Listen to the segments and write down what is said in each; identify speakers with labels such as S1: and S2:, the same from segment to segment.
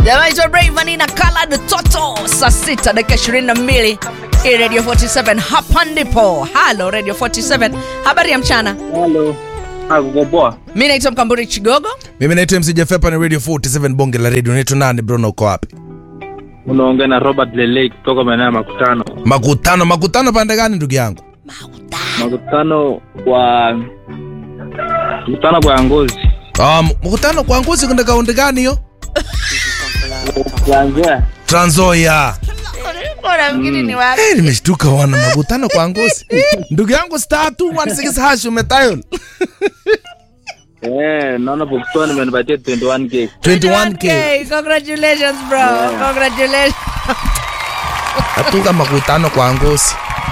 S1: Jamani, to Rayvanny na Khaled Toto saa sita dakika 22 hii Radio 47 hapa ndipo. Halo Radio 47, habari ya mchana.
S2: Halo. Ah, kuko poa.
S1: Mi naitwa Mkamburi Chigogo.
S3: mimi naitwa mc jafepa ni radio 47 bonge la radio naitwa nani brona uko wapi
S2: Unaongea na Robert Lele kutoka maeneo ya Makutano.
S3: makutano makutano pande gani ndugu yangu
S2: Makutano kwa Makutano kwa ngozi.
S3: um, mkutano kwa nguzi kwenda kaunti gani hiyo
S2: Kuanzia
S3: tranzoya
S1: Bora mgini ni wapi?
S3: hey, nimeshtuka wana makutano kwa ngozi ndugu yangu star 216 hash umetayol
S2: eh, naona Pakistan imenipatia 21k.
S3: 21k
S1: Congratulations bro. Congratulations.
S3: atunga makutano kwa ngozi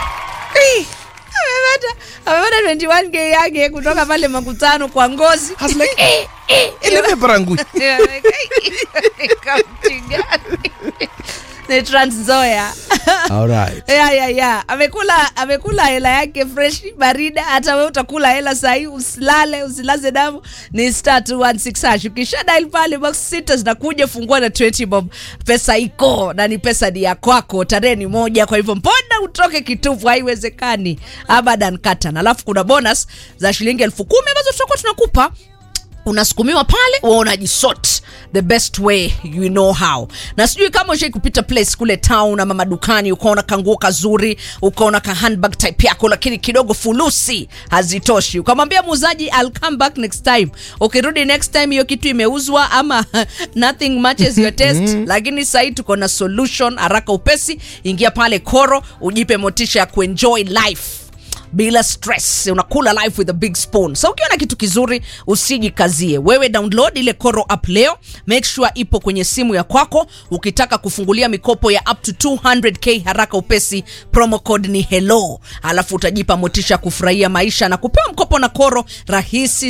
S1: Amepata amepata 21k yake kutoka pale makutano kwa ngozi.
S3: I was like, eh, eh, ileve parangui
S1: Yeah, like, kaunti gani? Ni Trans Nzoia.
S3: alright
S1: ya ya ya amekula amekula hela yake fresh barida hata wewe utakula hela sahii usilale usilaze damu ni star 216 hash ukisha dial pale box sita zinakuja fungua na 20 bob pesa iko na ni pesa ni ya kwako tarehe ni moja kwa hivyo mbona utoke kitupu haiwezekani abadan katan alafu kuna bonus za shilingi elfu kumi ambazo tutakuwa tunakupa unasukumiwa pale wa unajisort the best way you know how na sijui kama ushai kupita place kule town ama madukani ukaona kanguo kazuri ukaona ka handbag type yako lakini kidogo fulusi hazitoshi ukamwambia muuzaji I'll come back next time ukirudi next time hiyo kitu imeuzwa ama nothing matches your taste lakini sahii tuko na solution haraka upesi ingia pale koro ujipe motisha ya kuenjoy life bila stress unakula life with a big spoon so ukiona kitu kizuri usijikazie wewe download ile koro app leo make sure ipo kwenye simu ya kwako ukitaka kufungulia mikopo ya up to 200k haraka upesi promo code ni hello alafu utajipa motisha kufurahia maisha na kupewa mkopo na koro rahisi